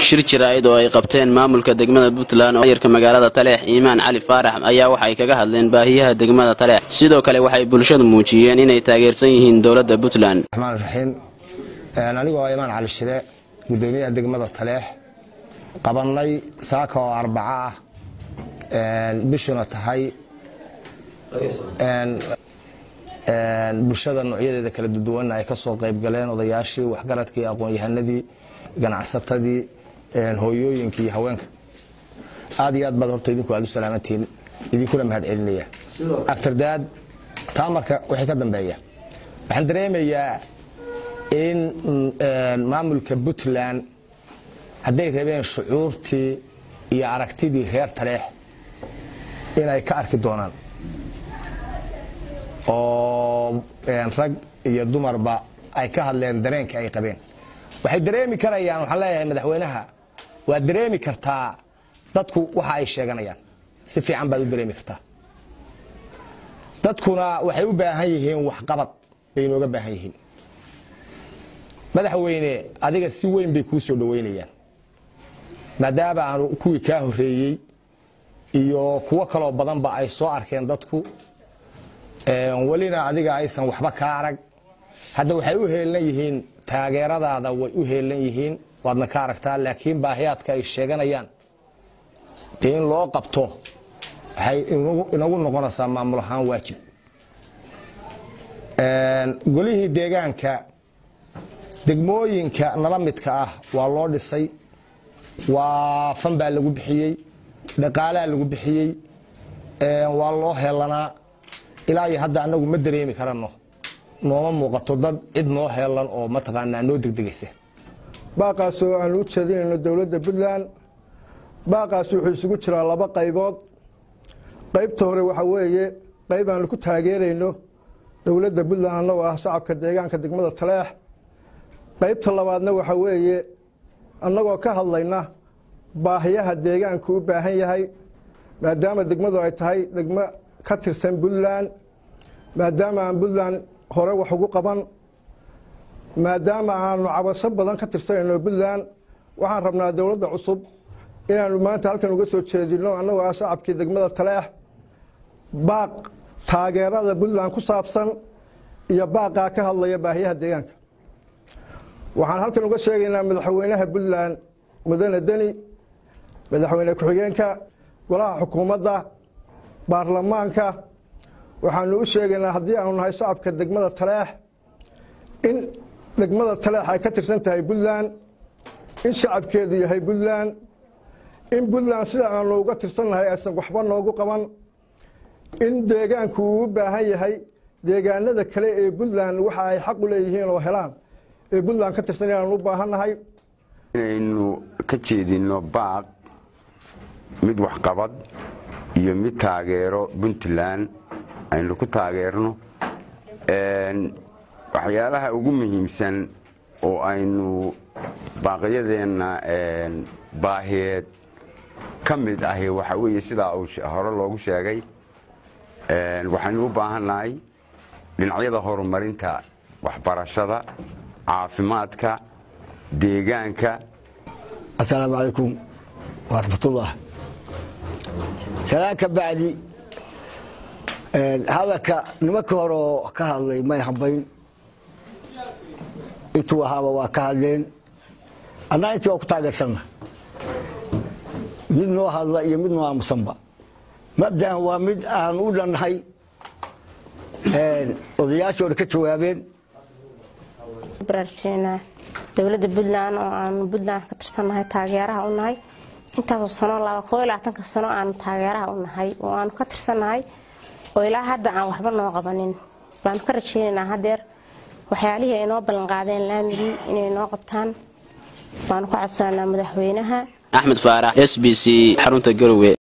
shir jaraa'id oo ay qabteen maamulka degmada puntland oo ayarka magaalada taleex iimaan cali faarax ayaa waxay kaga hadleen baahiyaha degmada taleex sidoo kale waxay bulshadu muujiyeen inay taageersan yihiin dowladda puntland raxmaan raxiim anigoo imaan cali shire gudoomiyaha degmada taleex qabannay saaka oo arbaco ah bishuna tahay bulshada noocyadeeda kala duduwanna ay ka soo qayb galeen odayaashii waxgaradkii aqoon-yahanadii ganacsatadii hooyooyinkii iyo haweenka aad iyo aad baad horta idinku aad u salaamantihiin idinkuna mahad celinaya aftardaad taa marka waxay ka dambeeya waxaan dareemayaa in maamulka puntland hadday rabeen shucuurtii iyo aragtidii reer taleex inay ka arki doonaan oo rag iyo dumarba ay ka hadleen dareenka ay qabeen waxay dareemi karayaan waxaan leeyahay madaxweynaha waad dareemi kartaa dadku waxa ay sheeganayaan si fiican baad u dareemi kartaa dadkuna waxay u baahan yihiin waxqabad bay inooga baahan yihiin madaxweyne adiga si weyn bay kuu soo dhoweynayaan maadaama aanu kuwii kaa horeeyey iyo kuwo kaloo badanba ay soo arkeen dadku welina adiga aysan waxba kaa arag hadda waxay u heelan yihiin taageeradaada way u heelan yihiin waadna ka aragtaa laakiin baahiyaadka ay sheeganayaan dee in loo qabto waxay inagu noqonaysaa maamul ahaan waajib golihii deegaanka degmooyinka nala midka ah waa loo dhisay waa fan baa lagu bixiyey dhaqaalaa lagu bixiyey waa loo heelanaa ilaa iyo hadda anagu ma dareemi karano nooma muuqato dad cid noo heelan oo mataqaanaa noo degdegaysa baaqaasoo aan u jeedinayno dowladda puntland baaqaas wuxuu isugu jiraa laba qaybood qaybta hore waxaa weeye qayb aanu ku taageerayno dowladda puntland annagoo ah shacabka deegaanka degmada taleex qaybta labaadna waxaa weeye annagoo ka hadlayna baahiyaha deegaanku u baahan yahay maadaama degmadu ay tahay degmo ka tirsan puntland maadaama aan puntland hore wax ugu qaban maadaama aanu cabasho badan ka tirsanayno puntland waxaan rabnaa dowladda cusub inaanu maanta halkan uga soo jeedino annagoo ah shacabkii degmada taleex baaq taageerada puntland ku saabsan iyo baaqaa ka hadlaya baahiyaha deegaanka waxaan halkan uga sheegaynaa madaxweynaha puntland mudane deni madaxweyne ku-xigeenka golaha xukuumadda baarlamaanka waxaanu u sheegaynaa haddii aanu nahay shacabka degmada taleex in degmada taleex ay ka tirsan tahay puntland in shacabkeedu yahay puntland in puntland sida aanu uga tirsannahay aysan waxba noogu qaban in deegaanku uu u baahan yahay deegaanada kale ee puntland waxa ay xaq u leeyihiin oo helaan ee puntland ka tirsan inaanu u baahannahay inaynu ka jeedinno baaq mid waxqabad iyo mid taageero puntland aynu ku taageerno waxyaalaha ugu muhiimsan oo aynu baaqyadeenna baahiyeed ka mid ahi waxa weeye sidaa uu hore loogu sheegay waxaynu u baahannahay dhinacyada horumarinta waxbarashada caafimaadka deegaanka asalaamu calaykum waraxmatullah salaan ka bacdi hadalka nimanka hore oo ka hadlay may hambayn intuu ahaaba waa ka hadleen annaa intii waa ku taageersanna mid noo hadla iyo mid noo aamusanba mabda'an waa mid aan u dhannahay odayaashooda ka jawaabeen baraarujinaa dowladda puntland oo aanu puntland ka tirsannahay taageeraha u nahay intaasoo sano laba koo iyo labaatanka sano aanu taageeraha u nahay oo aanu ka tirsannahay oo ilaa hadda aan waxba noo qabanin baanu ka rajaynaynaa hadeer waxyaalihii ay noo ballanqaadeen laamigii inay noo qabtaan baanu ka codsananaa madaxweynaha axmed faarax s b c xarunta garowe